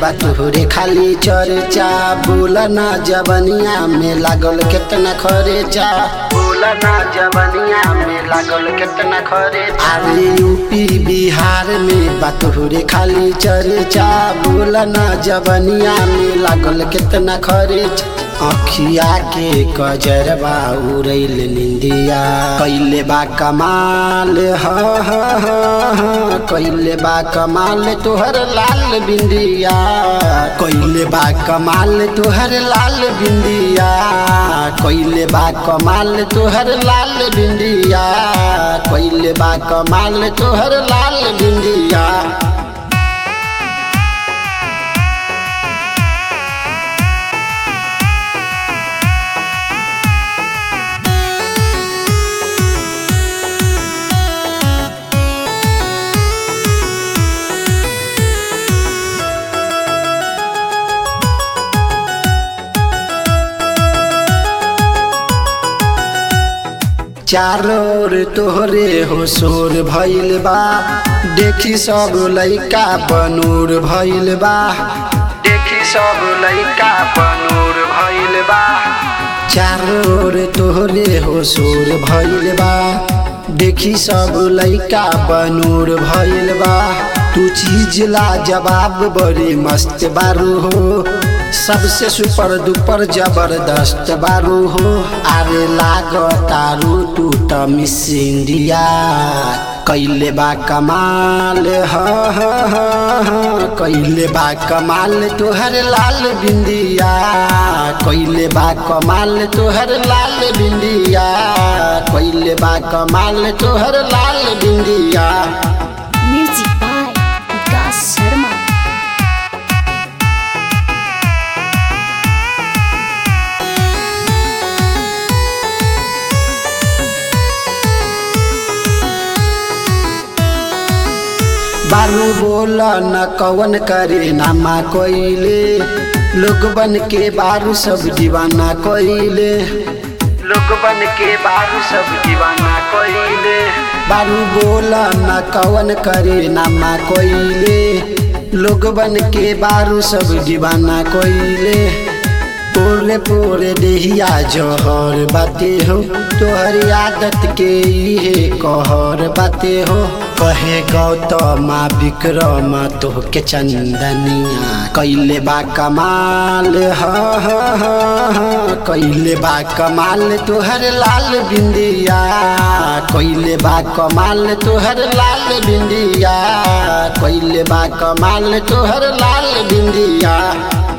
बा तोहरे खाली चर्चा बोला ना जवनिया में लागल केतना खर्चा बोला ना जवनिया में लागल केतना खर्चा अरे यूपी बिहार में बा तोहरे खाली चर्चा बोला ना जवनिया में लागल केतना खर्चा अखिया के कजरबा उड़ैल निंदिया कैले बा कमाल ह ह ह ह कैले बा कमाल तोहर लाल बिंदिया कैले बा कमाल तोहर लाल बिंदिया कैले बा कमाल तोहर लाल बिंदिया कैले बा कमाल तोहर लाल बिंदिया चारों ओर तोहरे हो शोर भइल बा देखी सब लइका बनूर भइल बा देखी सब लइका बनूर भइल बा चारों ओर तोहरे हो शोर भइल बा देखी सब लइका बनूर भइल बा तू चीज ला जवाब बड़ी मस्त बारू हो सबसे सुपर दुपर जबरदस्त बारू हो अरे लाग तारू तू त मिस इंडिया कैले बा कमाल ह ह ह ह कैले बा कमाल तोहर लाल बिंदिया कैले बा कमाल तोहर लाल बिंदिया कैले बा कमाल तोहर लाल बिंदिया Music by Vikas Sharma. बारू बोल न कवन करे नामा कोइले लोग बन के बारू सब दीवाना कोइले लोग बन के बारू सब दीवाना कोइले बारू बोल न कवन करे नामा कोइले लोग बन के बारू सब दीवाना कोइले पोरे पोरे देहिया जहर बाते हो तोहर आदत के इहे कहर बाते हो कहे गौतमा विक्रम तोहके चंदनिया कैले बा कमाल ह ह ह ह कैले बा कमाल तोहर लाल बिंदिया कैले बा कमाल तोहर लाल बिंदिया कैले बा कमाल तोहर लाल बिंदिया